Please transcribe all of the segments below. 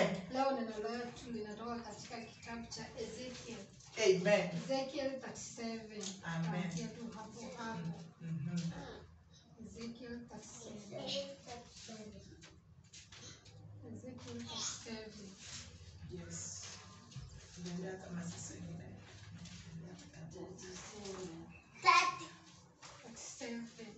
Amen. Leo neno letu linatoka katika kitabu cha Ezekiel. Amen. Ezekiel 37. Amen. Kuanzia tu hapo hapo. Mhm. Ezekiel 37. Ezekiel 37. Yes. Tunaendelea kama sisi wengine. 37.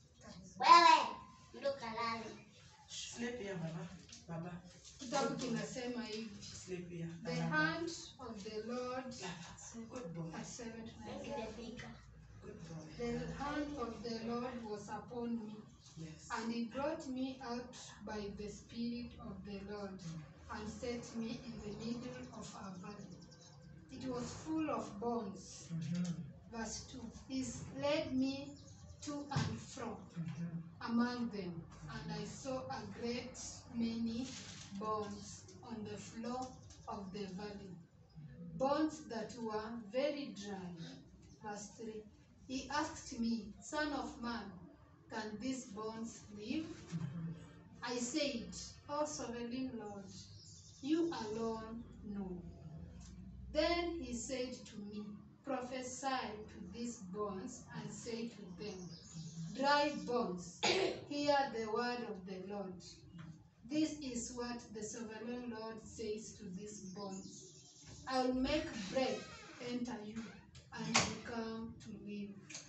Sleep here, Baba. Baba. Kitabu kinasema hivi. Sleep here. The hand of the Lord Good boy. at seven to nine. Good boy. The hand of the Lord was upon me, Yes. and he brought me out by the Spirit of the Lord, and set me in the middle of a valley. It was full of bones. Mhm. Verse 2 He led me to and fro Mhm. among them, and I saw a great many bones on the floor of the valley, bones that were very dry. Verse 3 He asked me, Son of man, can these bones live? I said, O sovereign Lord, you alone know. Then he said to me, Prophesy to these bones and say to them, Dry bones, hear the word of the Lord. This is what the sovereign Lord says to these bones I will make breath enter you, and you come to live.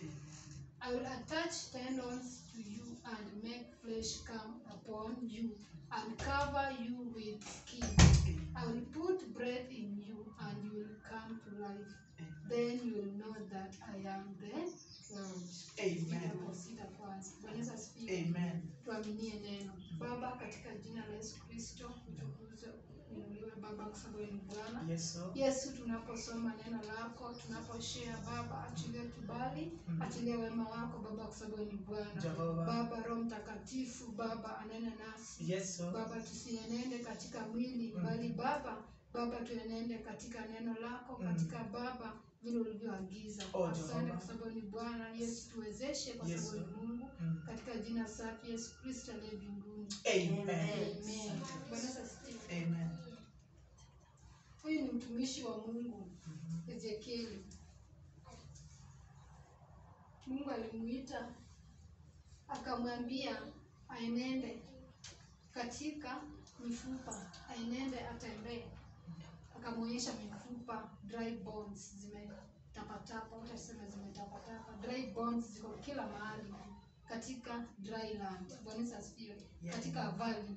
I will attach tendons to you and make flesh come upon you and cover you with skin. I will put breath in you and you will come to life. Then you will know that I am the Lord. Amen. Hapo sita kwanza. Bwana Yesu asifiwe. Amen. Tuaminie neno. Baba, katika jina la Yesu Kristo, utukuzwe uinuliwe Baba, kwa sababu wewe ni Bwana. Yes, sir. Yesu, tunaposoma neno lako, tunaposhare Baba, achilie kibali, achilie wema wako Baba, kwa sababu wewe ni Bwana. Jehova. Baba, Roho Mtakatifu, Baba anene nasi Yes, sir. Baba, tusienende katika mwili Mm. bali Baba, Baba tuenende katika neno lako, Mm. katika Baba vile ulivyoagiza. Oh, Asante Jehova. kwa sababu ni Bwana. Yesu, tuwezeshe kwa Yes, sababu ni Lord. Mungu, Mm. katika jina safi Yesu Kristo aliye mbinguni. Amen. Amen. Bwana Yesu asifiwe. Amen. Huyu ni mtumishi wa Mungu Mhm. Ezekieli. Mungu alimuita akamwambia aenende katika mifupa, aenende atembee. Akamwonyesha mifupa, dry bones zimetapatapa, utasema zimetapatapa. Dry bones ziko kila mahali katika dry land. Bwana Yesu asifiwe. Yeah. Katika valley.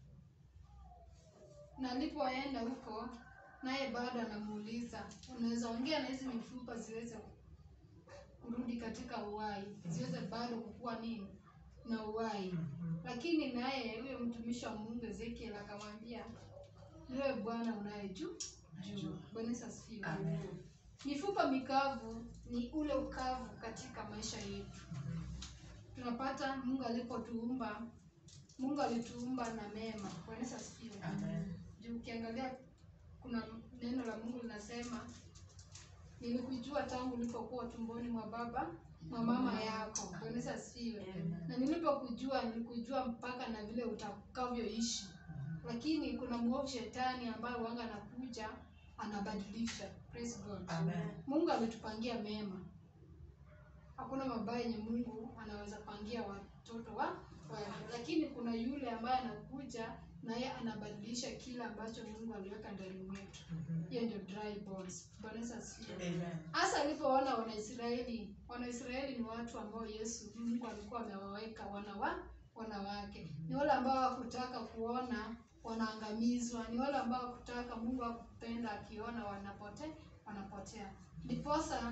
Na alipoenda huko naye bado anamuuliza, unaweza ongea na hizi mifupa ziweze kurudi katika uhai, ziweze bado kukua nini na uhai. Mhm. Lakini naye huyo mtumishi wa Mungu Ezekiel akamwambia, niwe Bwana unayejua juu. Bwana Yesu asifiwe. Amen. Mifupa mikavu ni ule ukavu katika maisha yetu. Tunapata Mungu alipotuumba, Mungu alituumba na mema. Bwana Yesu asifiwe. Amen. Juu ukiangalia kuna neno la Mungu linasema nilikujua tangu ulipokuwa tumboni mwa baba mwa mama yako. Bwana Yesu asifiwe. Na nilipokujua nilikujua mpaka na vile utakavyoishi. Lakini kuna mwovu shetani ambaye wanga anakuja anabadilisha. Praise God. Amen. Mungu ametupangia mema. Hakuna mabaya yenye Mungu anaweza pangia watoto wa wake, lakini kuna yule ambaye anakuja na yeye anabadilisha kile ambacho Mungu aliweka ndani mwetu. Mhm. Hiyo ndio dry bones. Bwana Yesu asifiwe. Amen. Hasa alipoona Wanaisraeli, Wanaisraeli ni watu ambao Yesu Mungu alikuwa amewaweka wana wa wanawake. Ni wale ambao hawakutaka kuona wanaangamizwa, ni wale ambao hawakutaka Mungu hakupenda akiona wanapote wanapotea. Ndiposa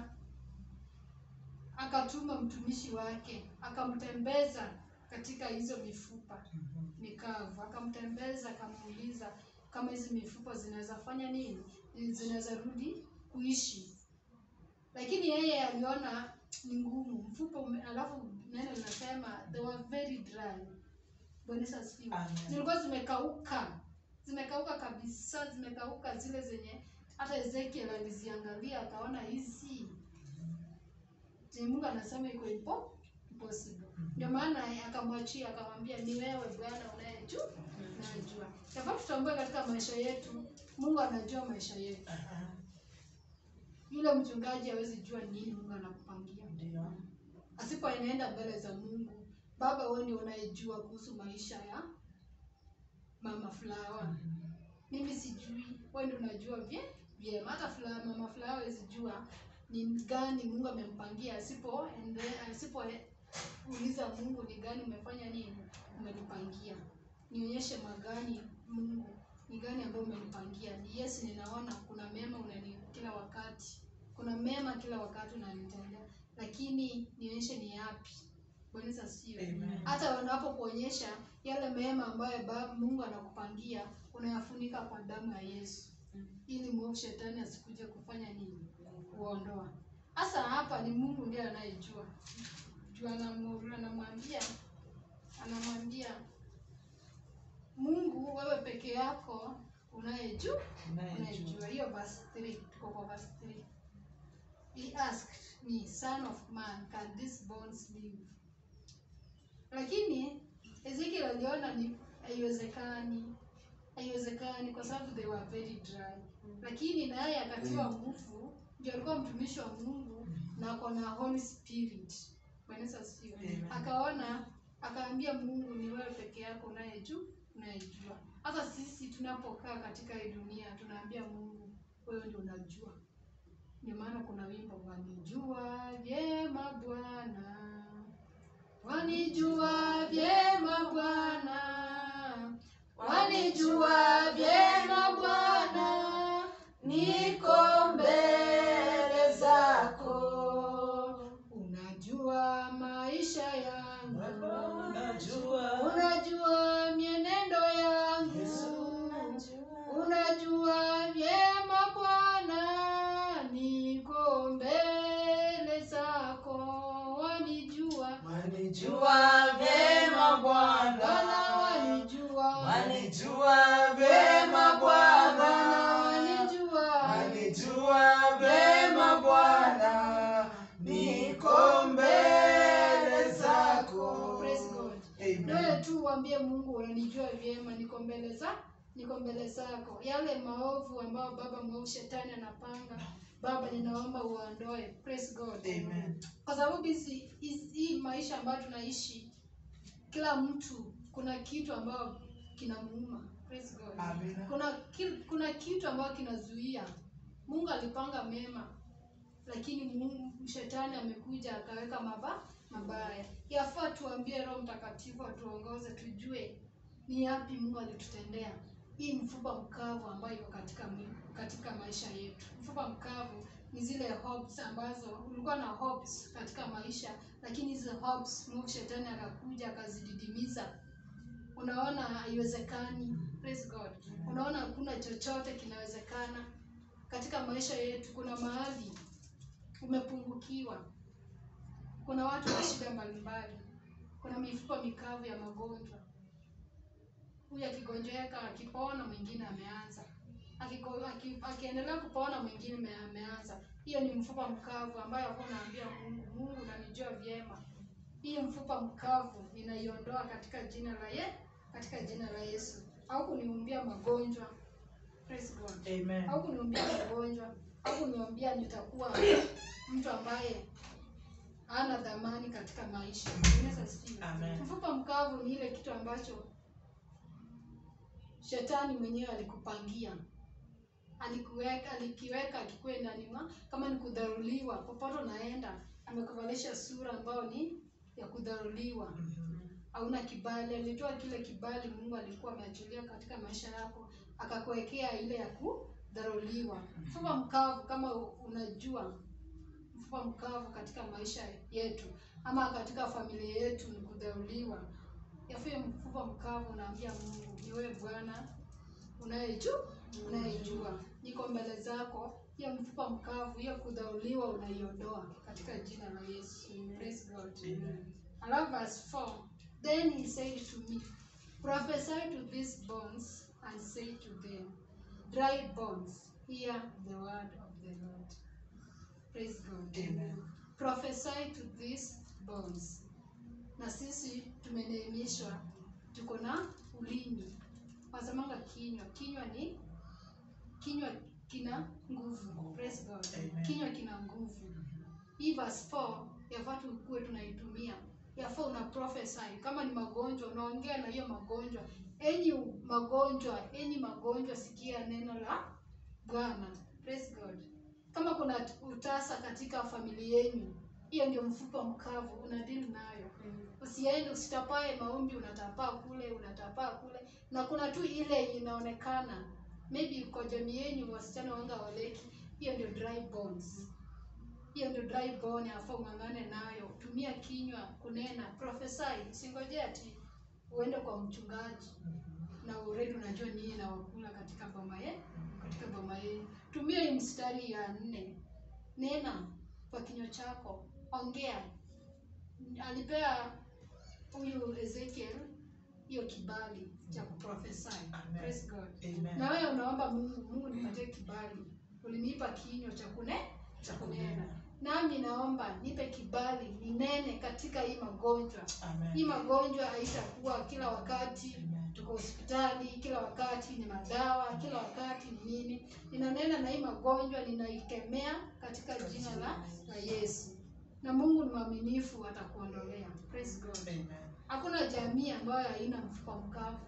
akatuma mtumishi wake akamtembeza katika hizo mifupa Mhm. mikavu, akamtembeza akamuuliza kama hizi mifupa zinaweza fanya nini, zinaweza rudi kuishi. Lakini yeye aliona ni ngumu mfupa ume, alafu neno linasema they were very dry. Bwana Yesu asifiwe. Amen. Zilikuwa zimekauka, zimekauka kabisa, zimekauka zile zenye hata Ezekiel aliziangalia akaona hizi zenye Mungu anasema iko impo impossible. Ndio maana akamwachia akamwambia, ni wewe Bwana unayejua anayejua yafaa tutambue katika maisha yetu mungu anajua maisha yetu Aha. yule mchungaji hawezi jua nini mungu anakupangia Ndio. asipo inaenda mbele za mungu baba wewe ndio unayejua kuhusu maisha ya mama fulawa mimi sijui wewe ndio unajua vye vyema hata fula, mama fulawa hawezi jua ni gani mungu amempangia asipo ende- asipo e- uliza mungu ni gani umefanya nini umenipangia nionyeshe magani mungu ni gani ambayo umenipangia ni yes ninaona kuna mema unani kila wakati kuna mema kila wakati unanitendea lakini nionyeshe ni yapi bwana Yesu asifiwe Amen. hata wanapokuonyesha yale mema ambayo baba mungu anakupangia unayafunika kwa damu ya yesu ili mwovu shetani asikuje kufanya nini kuondoa hasa hapa ni mungu ndiye anayejua juu anamu- anamwambia anamwambia mungu wewe peke yako unayejua Unayejua. unayejua hiyo verse 3 tuko kwa verse 3 he asked me son of man can these bones live lakini ezekiel aliona ni haiwezekani haiwezekani kwa sababu they were very dry lakini naye akatiwa nguvu ndio alikuwa mtumishi wa mungu na ako na holy spirit Bwana Yesu asifiwe Amen. akaona akaambia mungu ni wewe peke yako unayejua unayejua hata sisi tunapokaa katika hii dunia tunaambia mungu wewe ndio unajua ndio maana kuna wimbo wanijua vyema bwana wanijua vyema bwana wanijua vyema bwana niko mbele zako unajua maisha yangu Baba, unajua. unajua mienendo yangu Yesu, unajua. unajua vyema bwana niko mbele zako wanijua Wanijua vyema bwana Bwana. wanijua Wanijua vyema Bwana Bwana. wanijua Wanijua vyema Bwana. Niko mbele zako. Praise God. Amen. Wewe tu uambie Mungu unanijua vyema, niko mbele za niko mbele zako. Yale maovu ambayo baba mwovu shetani anapanga, Baba ninaomba uondoe. Praise God. Amen. Kwa sababu hizi hizi- hii maisha ambayo tunaishi, kila mtu kuna kitu ambayo kinamuuma. Praise God. Amen. Kuna ki- kuna kitu ambayo kinazuia. Mungu alipanga mema, lakini Mungu, shetani amekuja akaweka maba mabaya. Yafaa tuambie Roho Mtakatifu atuongoze, tujue ni yapi Mungu alitutendea. Hii mfupa mkavu ambayo iko katika mwi- katika maisha yetu. Mfupa mkavu ni zile hopes ambazo ulikuwa na hopes katika maisha, lakini hizo hopes Mungu shetani akakuja akazididimiza. Unaona haiwezekani. Praise God. Unaona hakuna chochote kinawezekana katika maisha yetu. Kuna mahali umepungukiwa, kuna watu wa shida mbalimbali, kuna mifupa mikavu ya magonjwa. Huyu akigonjeka akipona, mwingine ameanza Akiko- aki- akiendelea kupona, mwingine ame- ameanza. Hiyo ni mfupa mkavu ambayo hapo unaambia Mungu, Mungu unanijua vyema, hii mfupa mkavu ninaiondoa katika jina la ye, katika jina la Yesu. Au kuniumbia magonjwa. Praise God Amen. au kuniambia magonjwa au kuniambia nitakuwa mtu ambaye hana dhamani katika maisha. Bwana asifiwe. Amen. Mfupa mkavu ni ile kitu ambacho shetani mwenyewe alikupangia, alikuweka, alikiweka akikuwe ndani mwa, kama ni kudharuliwa, popote unaenda amekuvalisha sura ambayo ni ya kudharuliwa Mhm. hauna kibali. Alitoa kile kibali Mungu alikuwa ameachilia katika maisha yako, akakuwekea ile ya kudharuliwa. Mfupa mkavu, kama unajua mfupa mkavu katika maisha yetu ama katika familia yetu ni kudharuliwa. Yafie mfupa mkavu, unaambia Mungu, ni wewe Bwana unayejua, unayejua, niko mbele zako. Hiyo mfupa mkavu, hiyo kudhauliwa, unaiondoa katika jina la Yesu. Praise God. Amen. Alafu verse 4 Then he said to me, Prophesy to these bones and say to them, Dry bones, hear the word of the Lord. Praise God. Amen. Prophesy to these bones. Na sisi tumeneemishwa, tuko na ulimi wasemanga kinywa kinywa ni kinywa kina nguvu praise god Amen. kinywa kina nguvu hii verse 4 yafaa tukuwe tunaitumia yafaa una prophesy kama ni magonjwa unaongea na hiyo magonjwa enyi magonjwa enyi magonjwa sikia neno la bwana praise god kama kuna utasa katika familia yenu hiyo ndio mfupa mkavu unadili nayo usiende usitapae maombi unatapaa kule unatapaa kule na kuna tu ile inaonekana maybe kwa jamii yenu wasichana wanga waleki hiyo ndio dry bones hiyo ndio dry bone afa ung'ang'ane nayo tumia kinywa kunena prophesy singojea ati uende kwa mchungaji na already unajua nini na wakula katika boma ye katika boma yenu tumia hii mstari ya nne nena kwa kinywa chako ongea alipea huyu ezekiel hiyo kibali cha kuprofesy Amen. praise god Amen. na wewe unaomba mungu mungu nipatie kibali ulinipa kinywa cha kune cha kunena nami naomba nipe kibali ninene katika hii magonjwa hii Amen. magonjwa haitakuwa kila wakati Amen. tuko hospitali kila wakati ni madawa kila wakati ni nini ninanena na hii magonjwa ninaikemea katika jina la, la yesu na mungu ni mwaminifu atakuondolea praise god Amen. hakuna jamii ambayo haina mfupa mkavu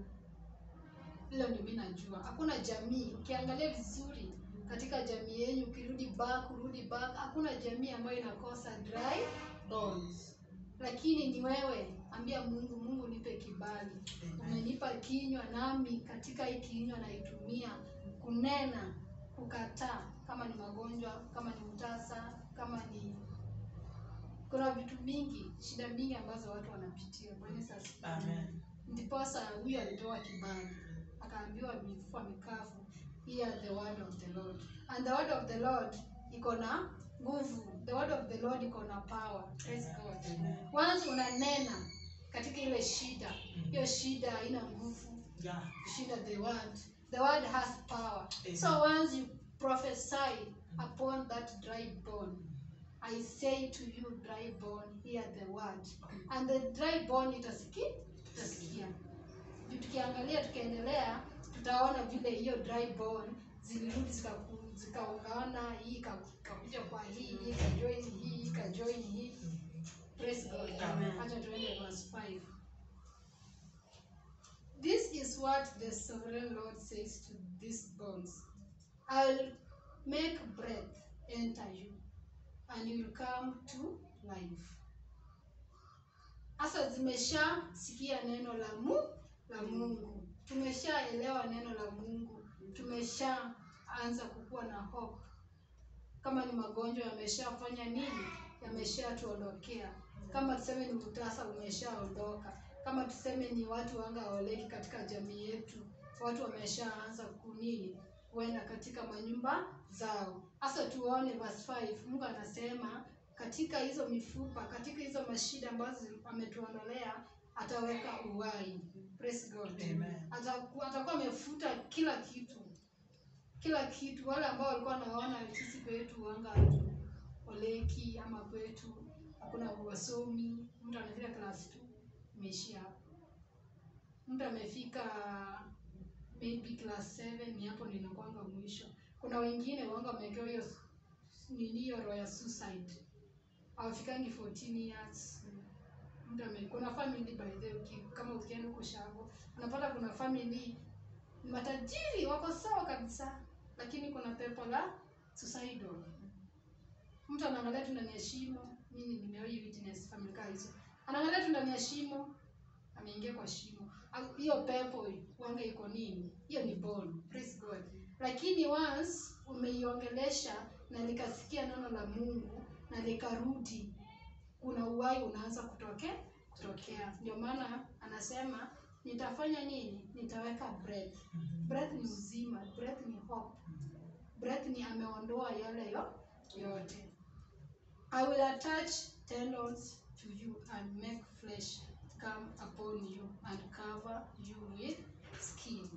hilo ndio mi najua hakuna jamii ukiangalia vizuri katika jamii yenyu ukirudi back urudi back hakuna jamii ambayo inakosa dry bones lakini ni wewe ambia mungu mungu nipe kibali Amen. umenipa kinywa nami katika hii kinywa naitumia kunena kukataa kama ni magonjwa kama ni mtasa kama ni kuna vitu mingi shida mingi ambazo watu wanapitia Bwana Yesu asifiwe. Amen. ndiposa huyu alipewa kibali akaambiwa mifupa mikavu hear the word of the lord and the word of the lord iko na nguvu the word of the lord iko na power praise god Amen. once unanena katika ile shida hiyo shida haina nguvu Yeah. kushinda the word the word has power Amen. so once you prophesy upon that dry bone i say to you dry bone hear the word and the dry bone itasikia itasikia Juu tukiangalia tukiendelea tutaona vile hiyo dry bone zilirudi zikaku- zikaungana hii ika- ikakuja kwa hii hii ikajoin hii ikajoin hii praise god Amen. acha tuende verse 5 This is what the sovereign Lord says to these bones I'll make breath enter you, and you will come to life. Sasa zimeshasikia neno la mu la Mungu, tumeshaelewa neno la Mungu, tumeshaanza kukuwa na hope. Kama ni magonjwa yameshafanya nini, yameshatuondokea. Kama tuseme ni utasa umeshaondoka, kama tuseme ni watu wanga hawaoleki katika jamii yetu, watu wameshaanza kunini kuenda katika manyumba zao. Sasa tuone verse 5, Mungu anasema katika hizo mifupa, katika hizo mashida ambazo ametuondolea ataweka uhai. Praise God. Amen. Ataku- atakuwa amefuta kila kitu kila kitu. Wale ambao walikuwa wanaona sisi kwetu wanga oleki ama kwetu hakuna wasomi, mtu amefika class 2 imeishia hapo. Mtu amefika maybe class 7 ni hapo ndio inakuanga mwisho. Kuna wengine wanga wamewekewa hiyo s- nini hiyo roho ya suicide, hawafikangi 14 years mtu ame kuna family by the way, uki- kama ukienda huko Shago unapata kuna family ni matajiri wako sawa kabisa, lakini kuna pepo la suicidal. Mtu anaangalia tu ndani ya shimo. Mimi nimewahi witness family kaa hizo, anaangalia tu ndani ya shimo, ameingia kwa shimo. Au- Hiyo pepo wanga iko nini? Hiyo ni born. Praise God. Lakini once umeiongelesha na likasikia neno la Mungu na likarudi kuna uhai unaanza kutoke kutokea. Ndio maana anasema nitafanya nini? Nitaweka breath. Breath ni uzima, breath ni hope, breath ni ameondoa yale yo yote. I will attach tendons to you and make flesh come upon you and cover you with skin.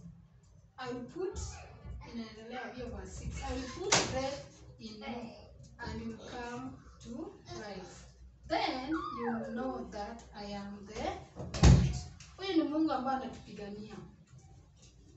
I will put inaendelea hiyo verse 6. I will put breath in you and you will come to life. Then you will know that I am the Lord. Huyu ni Mungu ambaye anatupigania.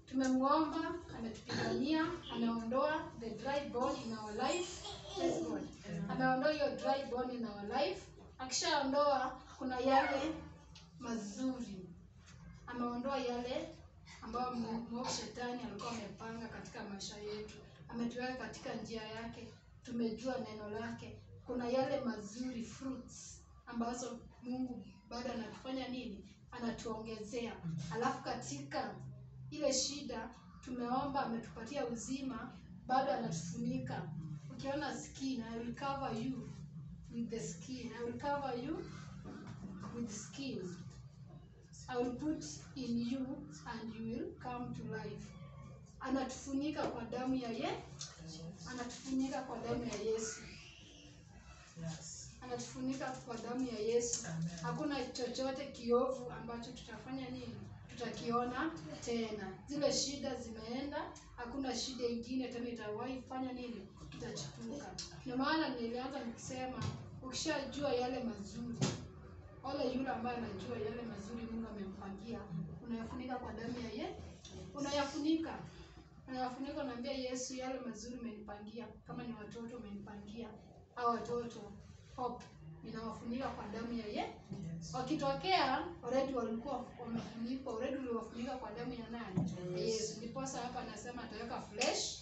tumemwomba ametupigania ameondoa the dry bone in our life Praise God. ameondoa hiyo dry bone in our life akishaondoa kuna yale mazuri ameondoa yale ambayo mu- mwovu shetani alikuwa amepanga katika maisha yetu ametuweka katika njia yake tumejua neno lake kuna yale mazuri fruits ambazo mungu bado anatufanya nini anatuongezea alafu katika ile shida tumeomba ametupatia uzima bado anatufunika ukiona skin I will cover you with the skin I will cover you with skin I will put in you and you will come to life anatufunika kwa damu ya ye anatufunika kwa damu ya yesu Yes. anatufunika kwa damu ya yesu Amen. hakuna chochote kiovu ambacho tutafanya nini tutakiona tena zile shida zimeenda hakuna shida ingine tena itawahi fanya nini itachipuka ndio maana nilianza nikisema ukishajua yale mazuri ole yule ambaye anajua yale mazuri mungu amempangia unayafunika kwa damu ya ye unayafunika unayafunika unaambia yesu yale mazuri umenipangia kama ni watoto umenipangia au watoto hope ninawafunika kwa damu ya ye Yes. wakitokea already walikuwa wamefunikwa already uliwafunika kwa damu ya nani Ya yesu ndiposa hapa anasema ataweka flesh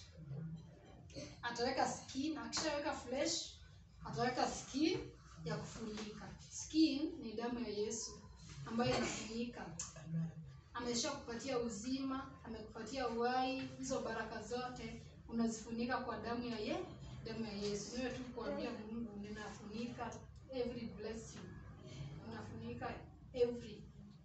ataweka skin akishaweka flesh ataweka skin ya kufunika skin ni damu ya yesu ambayo inafunika Amen. amesha kupatia uzima amekupatia uhai hizo baraka zote unazifunika kwa damu ya ye damu ya yesu niwe tu kuambia mungu ninafunika every blessing unafunika every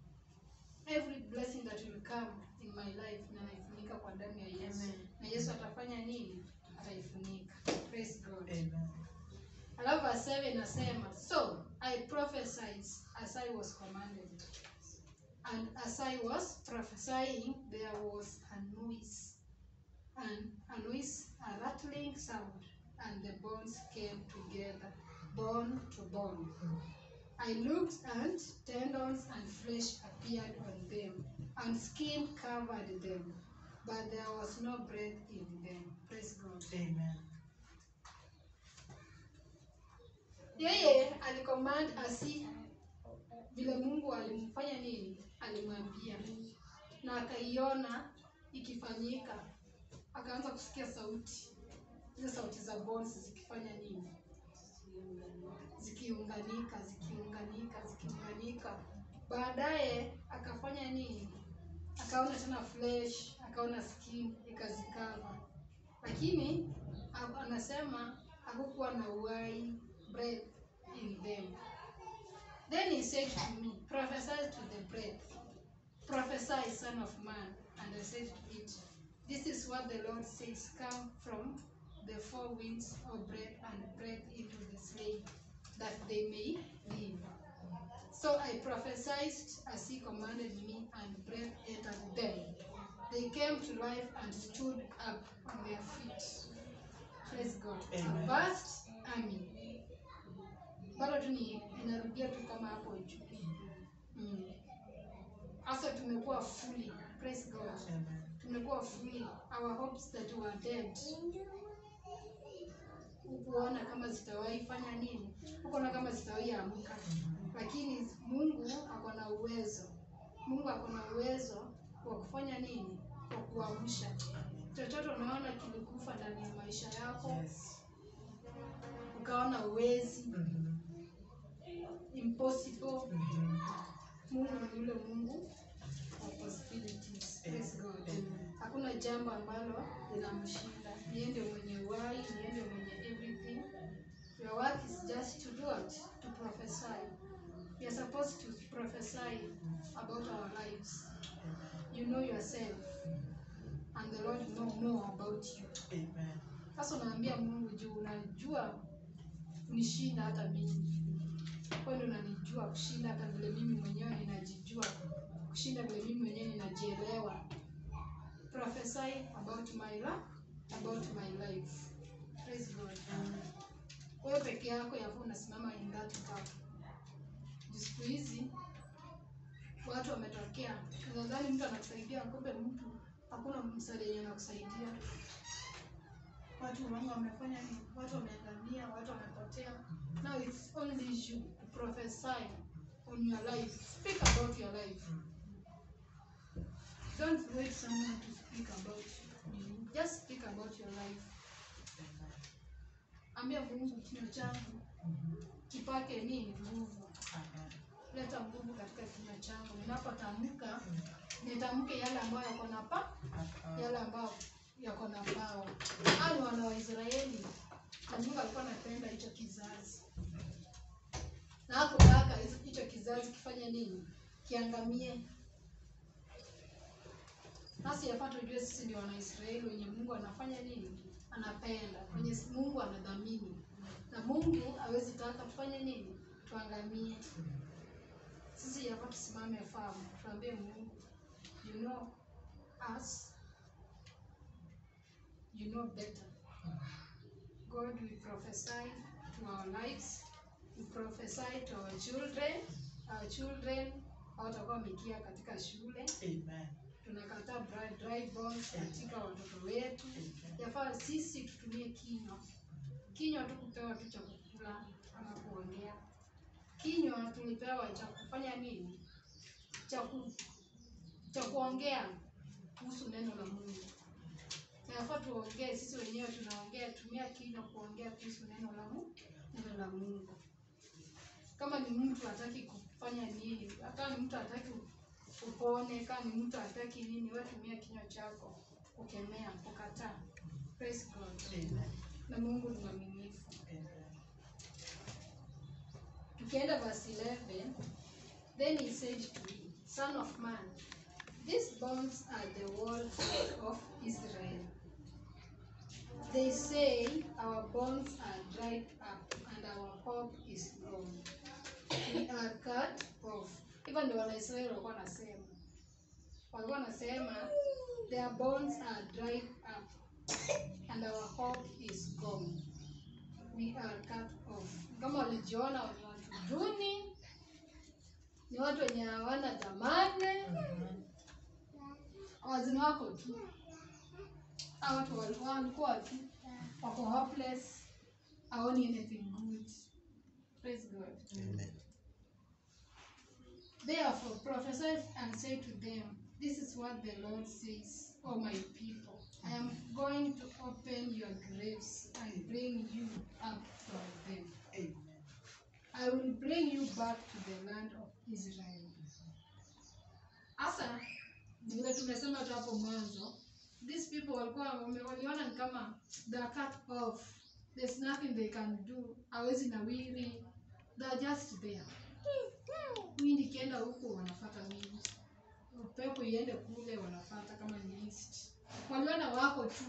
every blessing that will come in my life na naifunika kwa damu ya yesu Amen. na yesu atafanya nini ataifunika praise god Amen. alafu verse 7 inasema so i prophesied as i was commanded and as i was prophesying there was a noise and a noise a rattling sound and the bones came together bone to bone i looked and tendons and flesh appeared on them and skin covered them but there was no breath in them praise god Amen. yeye alicommand asi vile mungu alimfanya nini alimwambia na akaiona ikifanyika akaanza kusikia sauti zile sauti za bones zikifanya nini zikiunganika zikiunganika zikiunganika baadaye akafanya nini akaona tena flesh akaona skin ikazikava lakini a- anasema hakukuwa na uhai breath in them then he said to me prophesy to the breath prophesy son of man and i said to it this is what the lord says come from the four winds of breath and breath into the slain that they may live so I prophesied as he commanded me, and breath entered them. They came to life and stood up on their feet. Praise God. Amen. A vast army. Bado tu ni inarudia tu kama hapo juu. Mm. Hasa tumekuwa fully. Praise God. Amen. Tumekuwa fully. Our hopes that were dead. Hukuona kama zitawahi fanya nini? Hukuona kama zitawahi amka lakini mungu ako na uwezo mungu ako na uwezo wa kufanya nini wa kuamsha chochote unaona kilikufa ndani ya maisha yako Yes. ukaona uwezi Mhm. impossible Mhm. mungu ni yule mungu wa possibilities Praise God. Amen. hakuna jambo ambalo linamshinda niende mwenye uhai niende mwenye everything your work is just to do what to prophesy we are supposed to prophesy about our lives you know yourself and the lord know more about you Amen. sasa unaambia mungu juu unajua kunishinda hata mimi kwa ndio unanijua kushinda hata vile mimi mwenyewe ninajijua kushinda vile mimi mwenyewe ninajielewa prophesy about my life about my life praise god wewe peke yako yafaa unasimama in that gap Juu siku hizi watu wametokea nadhani mtu anakusaidia kumbe mtu hakuna msaada yenye anakusaidia. Watu mama wamefanya nini? Watu wameangamia, watu wamepotea. Now it's only you to prophesy on your life. Speak about your life. Don't wait someone to speak about you. Just speak about your life. Ambia Mungu kinywa changu kipake nini nguvu. Leta nguvu katika kinywa changu. Ninapotamka nitamke yale ambayo yako na pa yale ambayo yako na pawa. Hao ni wana wa Israeli na Mungu alikuwa anapenda hicho kizazi, na hakutaka hizo- hicho kizazi kifanye nini? Kiangamie. Nasi yafaa tujue sisi ni Wanaisraeli wenye Mungu anafanya nini? Anapenda, wenye Mungu anadhamini, na Mungu hawezi taka tufanye nini? Tuangamie. Sisi yafaa tusimame famu, tuambie Mungu, you know us, you know better. God, we prophesy to our lives, we prophesy to our children. Our children hawatakuwa wamekia katika shule. Tunakataa dry, dry bones katika watoto wetu. Yafaa sisi tutumie kinywa, kinywa tu kupewa tu cha kukula ama kuongea. Kinywa tulipewa cha kufanya nini? Cha ku, cha kuongea kuhusu neno la Mungu. Na Yafaa tuongee sisi wenyewe, tunaongea, tumia kinywa kuongea kuhusu neno la Mungu, neno la Mungu. Kama ni mtu hataki kufanya nini, hata ni mtu hataki upone, kama ni mtu hataki nini, wewe tumia kinywa chako kukemea, kukataa. Praise God. Na Mungu ni mwaminifu. Tukienda verse 11, then he said to me, Son of man, these bones are the walls of Israel. They say, Our bones are dried up, and our hope is gone. We are cut off. Hivyo ndio Wanaisraeli walikuwa wanasema, walikuwa wanasema their bones are dried up, and our hope is gone. We are cut off. Kama walijiona ni watu duni, ni watu wenye hawana dhamani, wazini wako tu. Hao watu walikuwa walikuwa tu wako hopeless, haoni anything good. Praise God. Therefore prophesy and say to them, This is what the Lord says, O my people. I am going to open your graves and bring you up from them. I will bring you back to the land of Israel. Asa vile tumesema tu hapo mwanzo, these people walikuwa wame- waliona ni kama they are cut off. There's nothing they can do. Hawezi nawiri. They are just there. Wind ikienda huku wanafata wind. Upepo iende kule wanafata kama ni east. Waliona wako tu.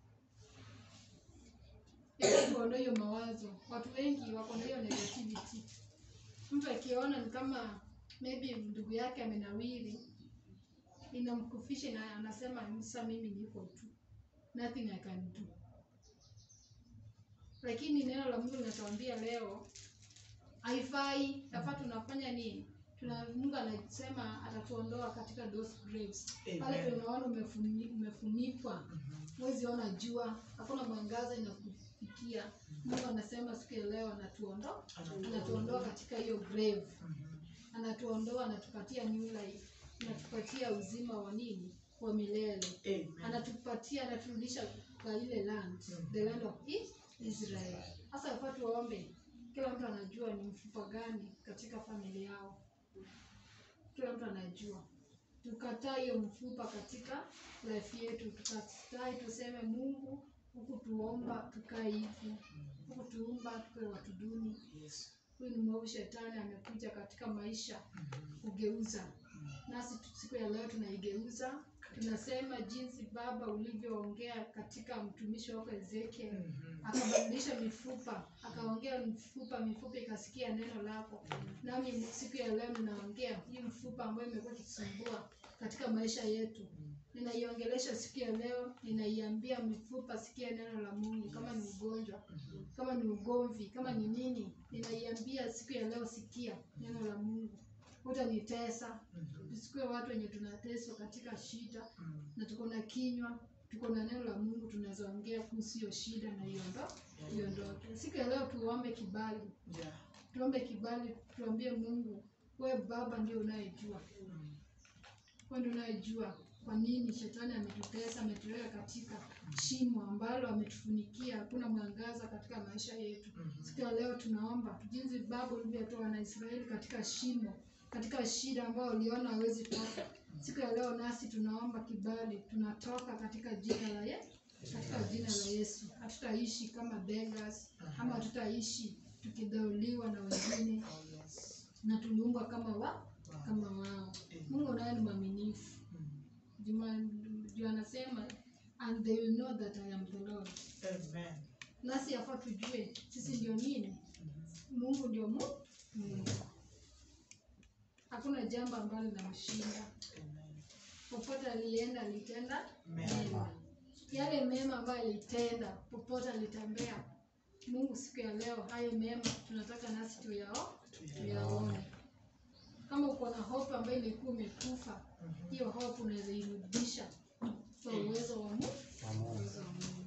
Ili kuondoa hiyo mawazo. Watu wengi wako na hiyo negativity. Mtu akiona ni kama maybe ndugu yake amenawiri, inamkufisha na anasema sasa mimi niko tu. Nothing I can do. Lakini neno la Mungu linatuambia leo haifai, yafaa tunafanya nini? Tuna Mungu anasema atatuondoa katika those graves. Pale Amen. tunaona umefuni, umefunikwa, huwezi ona jua, hakuna mwangaza inakufikia. Mungu anasema siku ya leo anatuondoa, anatuondoa katika hiyo grave, anatuondoa, anatupatia new life, anatupatia uzima wa nini, wa milele anatupatia anaturudisha kwa ile land the land of I- Israel. Sasa yafaa tuombe, kila mtu anajua ni mfupa gani katika familia yao, kila mtu anajua. Tukataa hiyo mfupa katika life yetu, tukatai tuseme Mungu huku tuomba tukae hivi, huku tuumba tukae watu duni. Huyu ni mwovu shetani amekuja katika maisha kugeuza, nasi tu- siku ya leo tunaigeuza. Tunasema jinsi Baba ulivyoongea katika mtumishi wako Ezekiel, akabadilisha mifupa, akaongea mifupa, mifupa ikasikia neno lako. Nami siku ya leo ninaongea hii mfupa ambayo imekuwa ikisumbua katika maisha yetu, ninaiongelesha siku ya leo, ninaiambia mifupa, sikia neno la Mungu. Kama ni ugonjwa, kama ni ugomvi, kama ni nini, ninaiambia siku ya leo, sikia neno la Mungu. hutanitesa Mhm. tusikue watu wenye tunateswa katika shida Mm. na tuko na kinywa tuko na neno la mungu tunaweza ongea kuhusu hiyo shida na iondo iondoke siku ya leo tuombe kibali Yeah. tuombe kibali tuambie mungu we baba ndio unayejua Mm. wewe ndio unayejua kwa nini shetani ametutesa ametuweka katika shimo ambalo ametufunikia hakuna mwangaza katika maisha yetu Mhm. siku ya leo tunaomba jinsi baba ulivyotoa wanaisraeli katika shimo katika shida ambayo uliona hawezi toka siku ya leo nasi tunaomba kibali tunatoka katika jina la ye katika jina la yesu hatutaishi kama beggars ama hatutaishi tukidhauliwa na wengine Oh, yes. na tuliumbwa kama wa Wow. kama wao Amen. mungu naye ni mwaminifu Mm. Juma- juu anasema and they will know that i am the lord Amen. nasi yafaa tujue sisi ndio nini Mhm. mungu ndio mu mungu hakuna jambo ambalo linamshinda Amen. popote alienda alitenda Mema. mema yale mema ambayo alitenda popote alitembea mungu siku ya leo hayo mema tunataka nasi tuyao tuyaone kama uko na hope ambayo ilikuwa imekufa Mhm. hiyo hope unaweza irudisha kwa uwezo wa mungu uwezo wa mungu